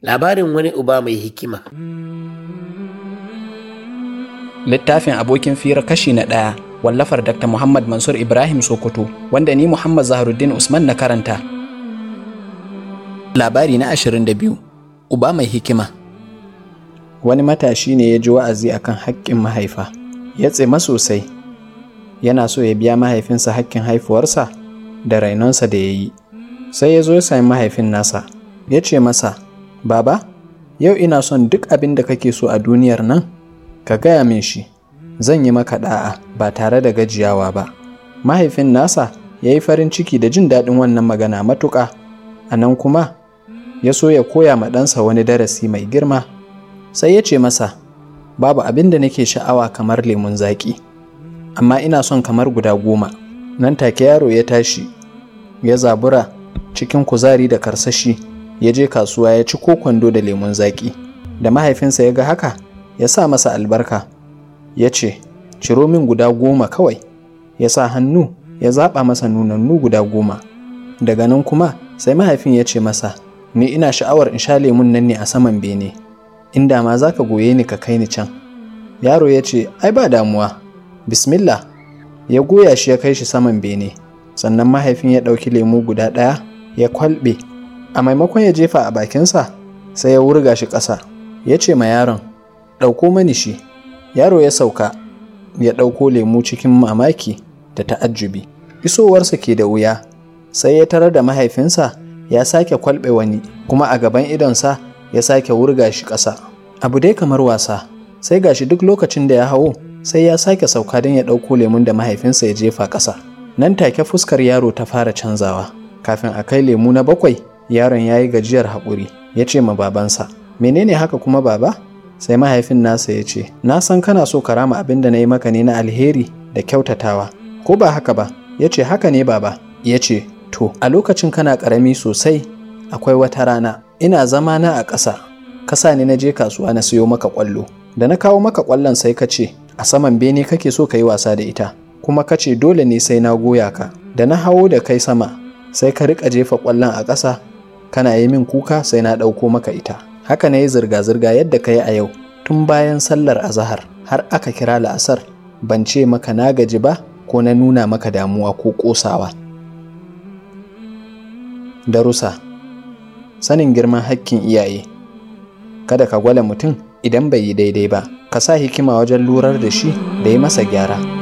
Labarin wani uba mai hikima. Littafin abokin fira kashi na ɗaya wallafar Dr. Muhammad Mansur Ibrahim Sokoto wanda ni Muhammad Zaharuddin Usman na karanta. Labari na ashirin da biyu Uba mai hikima Wani matashi ne ya ji wa'azi akan haƙƙin mahaifa, ya tsema sosai, yana so ya biya mahaifinsa haƙƙin haifuwarsa da rainonsa da ya yi. Sai ya zo ya sami mahaifin nasa, ya ce masa, Baba, yau ina son duk abin da kake so a duniyar nan, ka gaya min shi, zan yi maka ɗa'a ba tare da gajiyawa ba. Mahaifin nasa ya yi farin ciki da jin daɗin wannan magana matuƙa, a nan kuma ya so ya koya ma ɗansa wani darasi mai girma. Sai ya ce masa, Babu abin da nake sha'awa kamar lemun zaƙi, amma ina son kamar guda goma. Nan take yaro ya tashi, ya zabura cikin kuzari da karsashi. ya je kasuwa ya ci ko kwando da lemun zaƙi da mahaifinsa ya ga haka ya sa masa albarka ya ce ciro min guda goma kawai ya sa hannu ya zaɓa masa nunannu guda goma daga nan kuma sai mahaifin ya ce masa ni ina sha'awar in sha lemun nan ne a saman bene inda ma za ka goye ni ka kai ni can yaro ya ce ai ba damuwa bismillah ya goya shi ya kai shi saman bene sannan mahaifin ya ɗauki lemu guda ɗaya ya kwalɓe a maimakon ya jefa a bakinsa sai ya wurga shi ƙasa ya ce ma yaron ɗauko mani shi yaro ya sauka ya ɗauko lemu cikin mamaki da ta'ajjubi isowarsa ke da wuya sai ya tarar da mahaifinsa ya sake kwalɓe wani kuma a gaban idonsa ya sake wurga shi ƙasa abu dai kamar wasa sai gashi duk lokacin da ya hawo sai ya sake sauka don ya ɗauko lemun da mahaifinsa ya jefa ƙasa nan take fuskar yaro ta fara canzawa kafin a kai lemu na bakwai yaron ya yi gajiyar haƙuri ya ce ma babansa menene haka kuma baba sai mahaifin nasa ya ce na san kana so ka rama abin da na yi maka ne na alheri da kyautatawa ko ba haka ba ya ce haka ne baba ya ce to a lokacin kana ƙarami sosai akwai wata rana ina zama na a ƙasa kasa ne na je kasuwa na siyo maka ƙwallo da na kawo maka ƙwallon sai ka ce a saman bene kake so ka yi wasa da ita kuma ka ce dole ne sai na goya ka da na hawo da kai sama sai ka riƙa jefa ƙwallon a ƙasa kana yi min kuka sai na ɗauko maka ita haka na yi zirga-zirga yadda ka yi a yau tun bayan sallar azahar har aka kira la'asar ban ce maka na gaji ba ko na nuna maka damuwa ko ƙosawa darusa sanin girman hakkin iyaye kada ka gwale mutum idan bai yi daidai ba ka sa hikima wajen lurar da shi da yi masa gyara